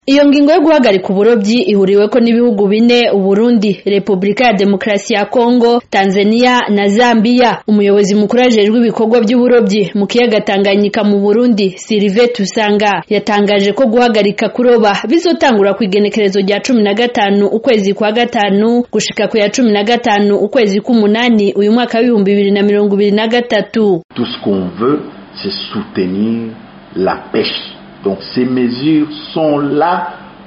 Iyo ngingo yo guhagarika uburovyi ihuriweko n'ibihugu bine Uburundi, Republika ya Demokarasi ya Kongo, Tanzania na Zambia. Umuyobozi mukuru ajejwe ibikorwa vy'uburovyi mu kiyaga Tanganyika mu Burundi, Sylvain Tusanga, yatangaje ko guhagarika kuroba bizotangura kw'igenekerezo rya cumi na gatanu ukwezi kwa gatanu gushika ku ya cumi na gatanu ukwezi k'umunani uyu mwaka w'ibihumbi bibiri na mirongo ibiri na gatatu. Tout ce qu'on veut, c'est soutenir la pêche. Donc ces mesures sont là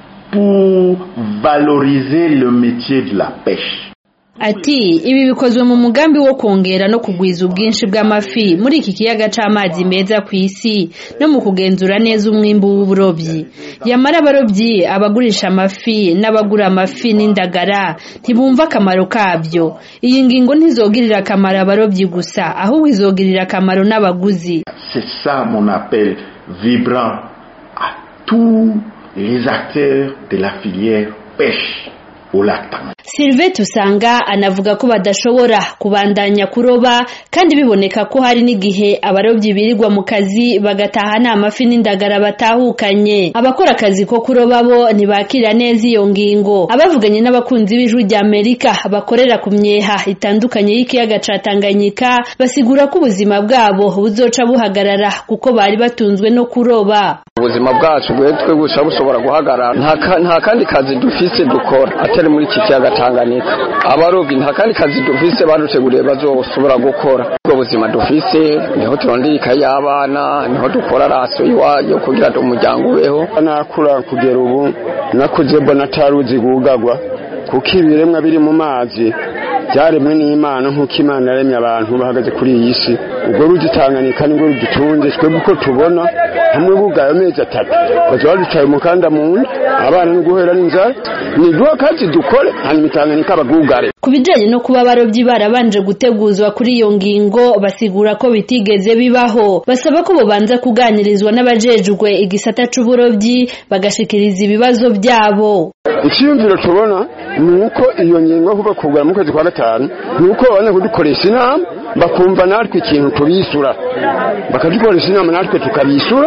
pour valoriser le métier de la pêche. Ati ibi bikozwe mu mugambi wo kongera no kugwiza ubwinshi bw'amafi muri iki kiyaga c'amazi meza kw'isi no mu kugenzura neza umwimbu w'uburovyi yamara abarovyi abagurisha amafi n'abagura amafi n'indagara ntibumva akamaro kavyo iyi ngingo ntizogirira akamaro abarovyi gusa ahubwo izogirira akamaro n'abaguzi C'est ça mon appel vibrant à tous les acteurs de la filière pêche au lac Tanganyika. Sylvain Tusanga anavuga ko badashobora kubandanya kuroba kandi biboneka ko hari n'igihe abarovyi birirwa mu kazi bagataha nta mafi n'indagara batahukanye abakora akazi ko kuroba bo ntibakira neza iyo ngingo abavuganye n'abakunzi b'ijwi rya Amerika bakorera ku myeha itandukanye y'ikiyaga ca Tanganyika basigura ko ubuzima bwabo buzoca buhagarara kuko bari batunzwe no kuroba ubuzima bwacu bwetwe gusa bushobora guhagarara nta ka- nta kandi kazi dufise dukora atari muri iki kiyaga Tanganyika abarovyi nta kandi kazi dufise baduteguriye bazoshobora gukora ubwo buzima dufise niho turondera ikayi y'abana niho dukora raso iwayo kugira ngo umuryango ubeho nakura kugera ubu nakuze mbona ataruzi gugagwa kuko ibiremwa biri mu mazi byaremwe n'imana nk'uko imana yaremye abantu bahagaze kuri iyi si ubwo ruzi Tanganyika nibwo rudutunze twebwe uko tubona hamwe bugaye amezi atatu baza baducaye umukanda mu nda abana no guhera n'inzara niduha akazi dukore hanyuma Tanganyika bagugare Ku bijanye no kuba abarovyi barabanje guteguzwa kuri iyo ngingo basigura ko bitigeze bibaho basaba ko bobanza kuganirizwa n'abajejwe igisata c'uburovyi bagashikiriza ibibazo vyabo icyiyumviro tubona ni uko iyo ngingo kuva kugura mu kwezi kwa gatanu ni uko babona kudukoresha inama bakumva natwe ikintu tubisura bakadukoresha inama natwe tukabisura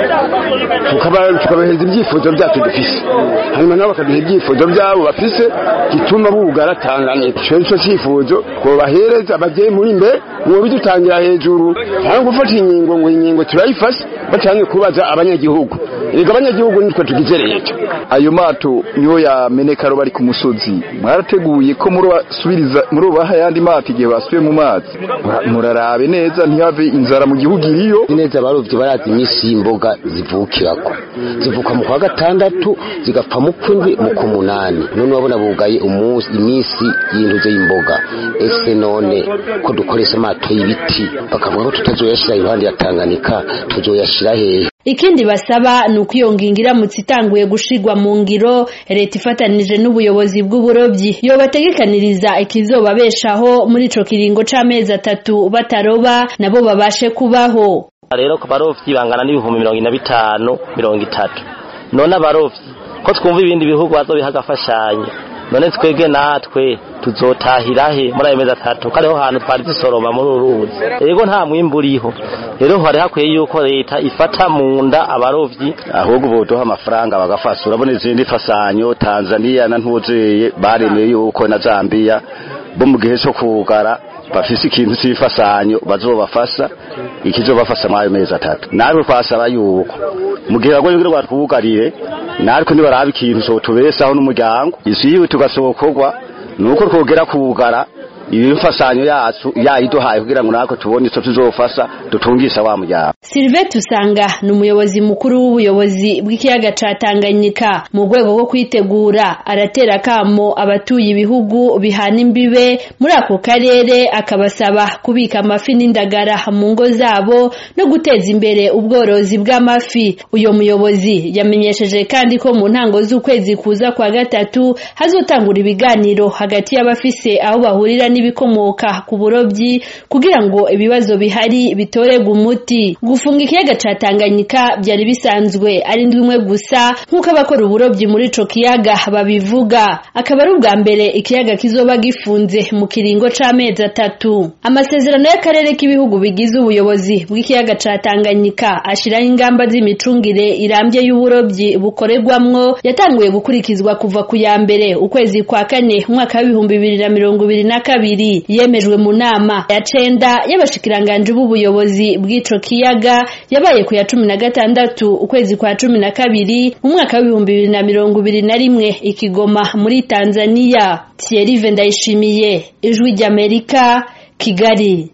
tukaba- tukabahereza ibyifuzo byacu dufise hanyuma nabo bakaduha ibyifuzo byabo bafise gituma bugara Tanganyika ico nico cyifuzo twobahereza bagiye muri mbere ngo bidutangira hejuru cyangwa gufata ingingo ngo ingingo turayifashe bacanze kubaza abanyagihugu erega abanyagihugu nitwe tugize leta ayo mato niyo yameneka bari ku musozi mwarateguye ko murabasubiriza murubaha ayandi mato igihe basubiye mu mazi Mura- murarabe neza ntihave inzara mu gihugu iriyo neza abarovyi barazi imisi y'imboga zivukirako zivuka mu kwa gatandatu zigapfa mu kwindwi mu kumunani none urabona bugaye umunsi imisi y'intuze y'imboga ese none ko dukoresha amato y'ibiti bakavuga ko tutazoyashira iruhande ya Tanganyika tuzoyashira hehe ikindi basaba ni uko iyo ngingo iramutse itanguye gushirwa mu ngiro leta ifatanije n'ubuyobozi bw'uburovyi yobategekaniriza ikizobabeshaho muri ico kiringo c'amezi atatu bataroba nabo babashe kubaho rero ku barovyi bangana n'ibihumbi mirongo ine na bitanu mirongo itatu none abarovyi ko twumva ibindi bihugu bazobiha agafashanyo none twebwe natwe tuzotahira he muri ayo mezi atatu ko ariho hantu twari dusoroma muri uru ruzi rero nta mwimbu uriho rero hari hakwiye yuko leta ifata mu nda abarovyi ahubwo boduha amafaranga bagafasha urabona izindi fasanyo tanzania na ntuzeye baremeye yuko na zambia bo mu gihe cyo kugara bafise ikintu cy'ifasanyo bazobafasha ikizobafasha muri ayo mezi atatu natwe twasaba yuko mu gihe bagoye kugira ngo batwugarire natwe nibaraba ikintu cyo tubesaho n'umuryango isi yiwe tugasokorwa nuko twogera kugara ibifasanyo yacu yayiduhaye kugira ngo natwe tubone ico tuzofasha dutungisha wa muryango Sylvain Tusanga ni umuyobozi mukuru w'ubuyobozi bw'ikiyaga ca Tanganyika mu rwego rwo kwitegura aratera akamo abatuye ibihugu bihana imbibe muri ako karere akabasaba kubika amafi n'indagara mu ngo zabo no guteza imbere ubworozi bw'amafi uyo muyobozi yamenyesheje kandi ko mu ntango z'ukwezi kuza kwa gatatu hazotangura ibiganiro hagati y'abafise aho bahurira n'ibikomoka ku burobyi kugira ngo ibibazo bihari bitorerwe umuti gufunga ikiyaga ca Tanganyika byari bisanzwe ari ndwi imwe gusa nk'uko abakora uburobyi muri ico kiyaga babivuga akaba ari ubwa mbere ikiyaga kizoba gifunze mu kiringo c'amezi atatu amasezerano y'akarere k'ibihugu bigize ubuyobozi bw'ikiyaga ca Tanganyika ashiraho ingamba z'imicungire irambye y'uburobyi bukorerwamwo yatanguye gukurikizwa kuva ku ya mbere ukwezi kwa kane umwaka w'ibihumbi bibiri na mirongo ibiri na kabiri yemejwe mu nama ya cenda y'abashikiranganji b'ubuyobozi bw'ico kiyaga yabaye ku ya cumi na gatandatu ukwezi kwa cumi na kabiri mu mwaka w'ibihumbi bibiri na mirongo ibiri na rimwe ikigoma muri Tanzania Thierry Ndayishimiye ijwi ry'Amerika Kigali